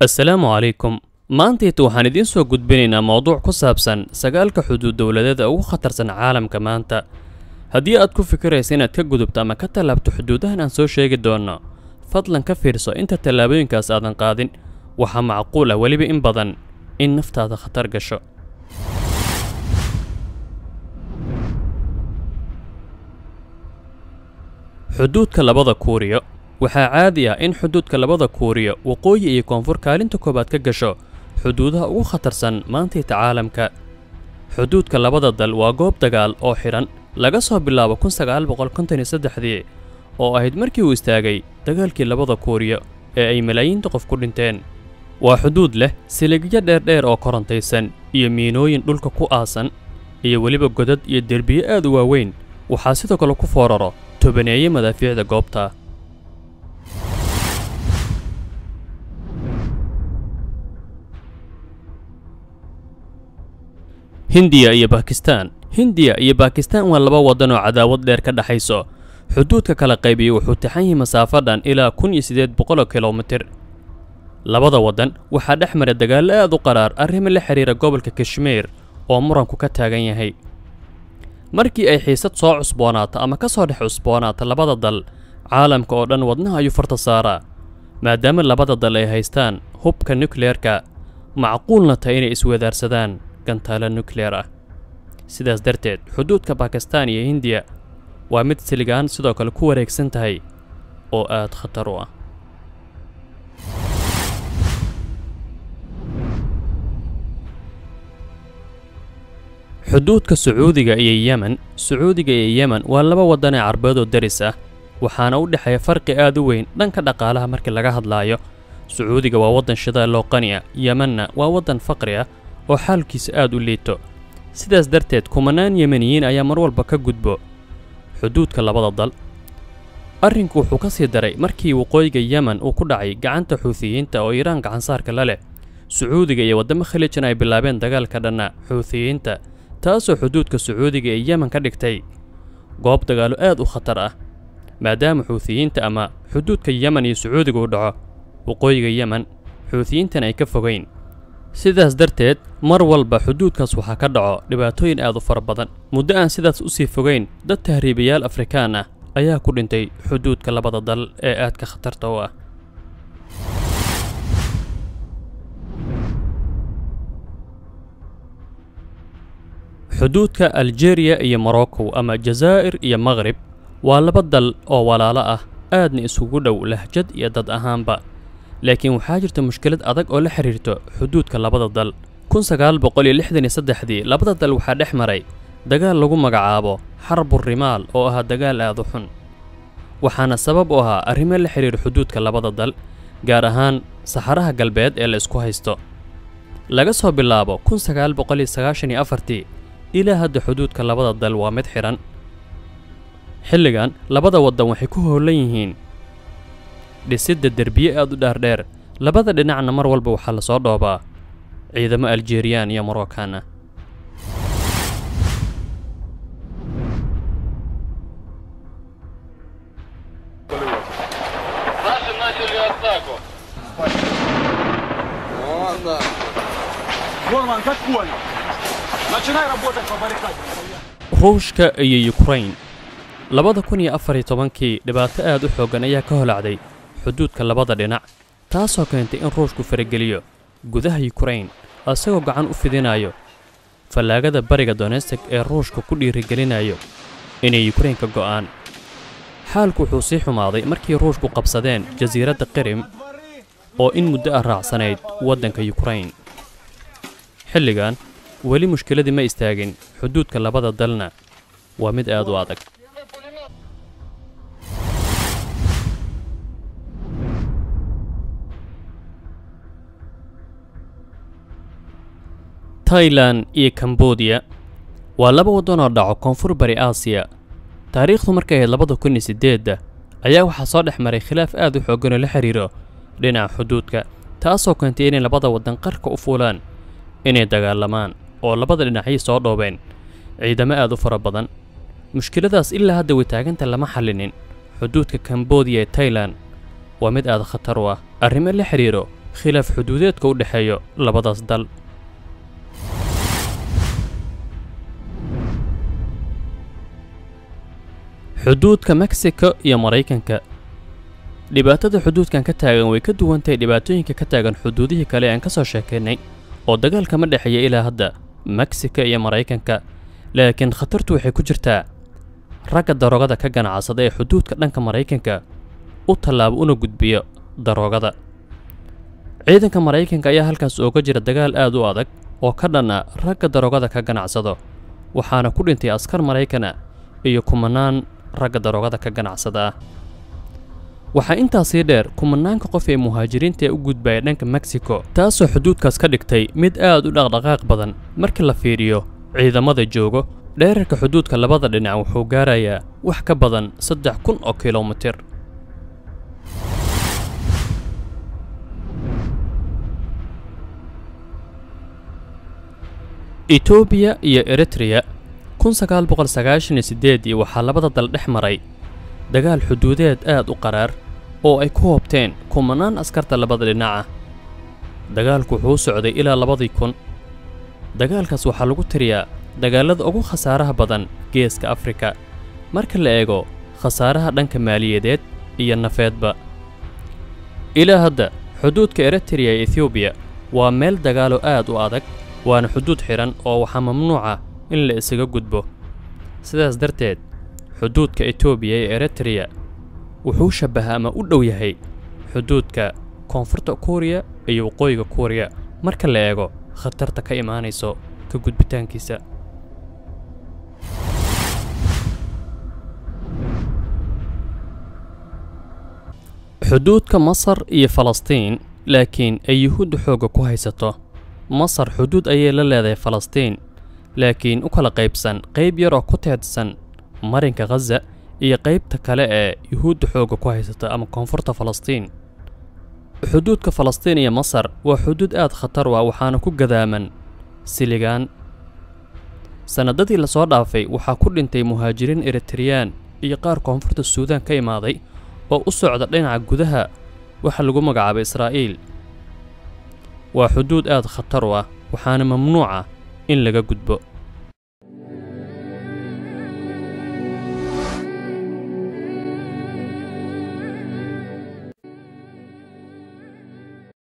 assalaamu calaykum maantayta waxaan idiin soo gudbinaynaa mowduuc ku saabsan sagaalka xuduud dowladeeda ugu khatarsan caalamka maanta haddii aad ku fikiraysa inaad ka gudubto ama ka tallaabto xuduudahan aan soo sheegi doonno fadlan ka fiirso inta tallaabooyinkaas aadan qaadin waxaa macquul ah weliba in badan in naftaada khatar gasho xuduudka labada kuuriyo waxaa caadi ah in xuduudka labada kuuriyo waqooyi iyo koonfur kaalinta koowaad ka gasho xuduudaha ugu khatarsan maantayta caalamka xuduudka labada dal waa goob dagaal oo xidhan laga soo bilaabo kun sagaal boqol konton iyo saddexdii oo ahayd markii uu istaagay dagaalkii labada kuuriyo ee ay malaayiinta qof ku dhinteen waa xuduud leh siligyo dheerdheer oo korontaysan iyo miinooyin dhulka ku aasan iyo weliba godad iyo derbiyo aad u waaweyn waxaa sidoo kale ku fooraro tobaneeye madaafiicda goobta hindiya iyo bakistaan hindiya iyo bakistaan waa laba waddan oo cadaawad dheer ka dhexayso xuduudka kala qaybiya wuxuu taxan yahay masaafo dhan ilaa kun iyo siddeed boqoloo kilomitir labada waddan waxaa dhex mara dagaallo aad u qaraar arrimo la xidhiira gobolka kashmiir oo muranku ka taagan yahay markii ay xiisad soo cusboonaato ama ka soo dhex cusboonaato labada dal caalamka oo dhan wadnaha ayuu farta saaraa maadaama labada dal ay haystaan hubka nukleerka macquulna tahay inay iswadaarsadaan gantaalo nukleer ah sidaas darteed xuduudka bakistaan iyo hindiya waa mid siligaan sidoo kale ku wareegsan tahay oo aad khatar u ah xuduudka sacuudiga iyo yemen sacuudiga iyo yemen waa laba waddan ee carbeedoo daris ah waxaana u dhexeeya farqi aad u weyn dhanka dhaqaalaha markii laga hadlaayo sacuudiga waa waddan shidaal loo qani ah yemenna waa waddan faqri ah oo xaalkiisa aad u liito sidaas darteed kumanaan yemeniyiin ayaa mar walba ka gudbo xuduudka labada dal arrinku wuxuu ka sii daray markii waqooyiga yemen uu ku dhacay gacanta xuutiyiinta oo iiraan gacansaarka la leh sacuudiga iyo waddamo khalijan ay bilaabeen dagaalka dhanna xuutiyiinta taasoo xuduudka sacuudiga ee yemen ka dhigtay goob dagaallo aad u khatar ah maadaama xuutiyiinta ama xuduudka yemen iyo sacuudiga u dhaco waqooyiga yemen xuutiyiintan ay ka fogayn sidaas darteed mar walba xuduudkaas waxaa ka dhaco dhibaatooyin aad u fara badan muddo aan sidaas u sii fogayn dad tahriibayaal afrikaan ah ayaa ku dhintay xuduudka labada dal ee aadka khatarta u ah xuduudka aljeeriya iyo morocco ama jazaa'ir iyo maqrib waa laba dal oo walaalo ah aadna isugu dhow lahjad iyo dad ahaanba laakiin waxaa jirta mushkilad adag oo la xidhiirto xuduudka labada dal kun sagaal boqol iyo lixdan iyo saddexdii labada dal waxaa dhex maray dagaal lagu magacaabo xarbu rimaal oo ahaa dagaal aad u xun waxaana sabab u ahaa arrimo la xidhiira xuduudka labada dal gaar ahaan saxaraha galbeed ee la isku haysto laga soo bilaabo kun sagaal boqol iyo sagaashan iyo afartii ilaa hadda xuduudka labada dal waa mid xidhan xilligan labada waddan waxay ku howlan yihiin dhisidda derbiye aad u dhaardheer labada dhinacna mar walba waxaa lasoo dhoobaa ciidamo aljeriyaan iyo morocaan ah Наши начали атаку. Горман, как понял? Начинай работать по баррикаде. ruushka iyo yukrain labada kun iyo afar iyo tobankii dhibaato aad u xooggan ayaa ka holacday xuduudka labada dhinac taasoo keentay in ruushku farageliyo gudaha yukrain isagoo gacan u fidinayo fallaagada bariga donestik ee ruushka ku dhiirigelinayo inay yukrain ka go'aan xaalku wuxuu sii xumaaday markii ruushku qabsadeen jasiiradda qirim oo in muddo ah raacsanayd waddanka yukrain xilligan weli mushkiladii ma istaagin xuduudka labada dalna waa mid aad u adag tailan iyo kambodiya waa laba waddan oo dhaco koonfur bari aasiya taariikhdu markay ahayd labada kun iyo siddeedda ayaa waxaa soo dhex maray khilaaf aad u xooggan oo la xidhiiro dhinaca xuduudka taasoo keentay inay labada waddan qarka u fuulaan inay dagaalamaan oo labada dhinacay soo dhoobeen ciidamo aad u fara badan mushkiladaas ilaa hadda wataaganta lama xallinin xuduudka kambodiya ee tailan waa mid aad khatar u ah arrimo la xidhiiro khilaaf xuduudeedka u dhexeeyo labadaas dal xuduudka mexico iyo maraykanka dhibaatada xuduudkan ka taagan way ka duwantahay dhibaatooyinka ka taagan xuduudihii kale aan ka soo sheekaynay oo dagaalka ma dhexeeya ilaa hadda mexico iyo maraykanka laakiin khatartu waxay ku jirtaa ragga daroogada ka ganacsada ee xuduudka dhanka maraykanka u tallaabo una gudbiyo daroogada ciidanka maraykanka ayaa halkaas ooga jira dagaal aad u adag oo ka dhan ah ragga daroogada ka ganacsado waxaana ku dhintay askar maraykana iyo kumanaan ragga daroogada ka ganacsada ah waxaa intaasii dheer kumanaanka qof ee muhaajiriinta ee u gudbaya dhanka mexico taasoo xuduudkaas ka dhigtay mid aad u dhaqdhaqaaq badan markii la fiiriyo ciidamada joogo dheerarka xuduudka labada dhinac wuxuu gaarayaa wax ka badan saddex kun oo kilomitir etoobiya iyo eritreya kun sagaal boqol sagaashan iyo siddeedii waxaa labada dal dhex maray dagaal xuduudeed aad u qaraar oo ay ku hoobteen kumanaan askarta labada dhinaca dagaalku wuxuu u socday ilaa labadii kun dagaalkaas waxaa lagu tiriyaa dagaalada ugu khasaaraha badan geeska afrika marka la eego khasaaraha dhanka maaliyadeed iyo nafeedba ilaa hadda xuduudka eritreya ee ethoobiya waa meel dagaalo aad u adag waana xuduud xidhan oo waxaa mamnuuca in la isaga gudbo sidaas darteed xuduudka etoobiya ee eritreya wuxuu shabbaha ama u dhow yahay xuduudka koonfurta kuuriya iyo waqooyiga kuuriya marka la eego khatarta ka imaanayso ka gudbitaankiisa xuduudka masar iyo falastiin laakiin ay yuhuudda xoogga ku haysato masar xuduud ayay la leedahay falastiin laakiin u kala qaybsan qayb yar oo ku teedsan marinka khaza iyo qaybta kale ee yuhuudda xoogga ku haysata ama koonfurta falastiin xuduudka falastiin iyo masar waa xuduud aad khatar u ah waxaana ku gadaaman siligaan sannadadii lasoo dhaafay waxaa ku dhintay muhaajiriin eritreyaan iyo qaar koonfurta suudaan ka imaaday oo u socda dhinaca gudaha waxa lagu magacaabay israa'iil waa xuduud aad khatar u ah waxaana mamnuuca in laga gudbo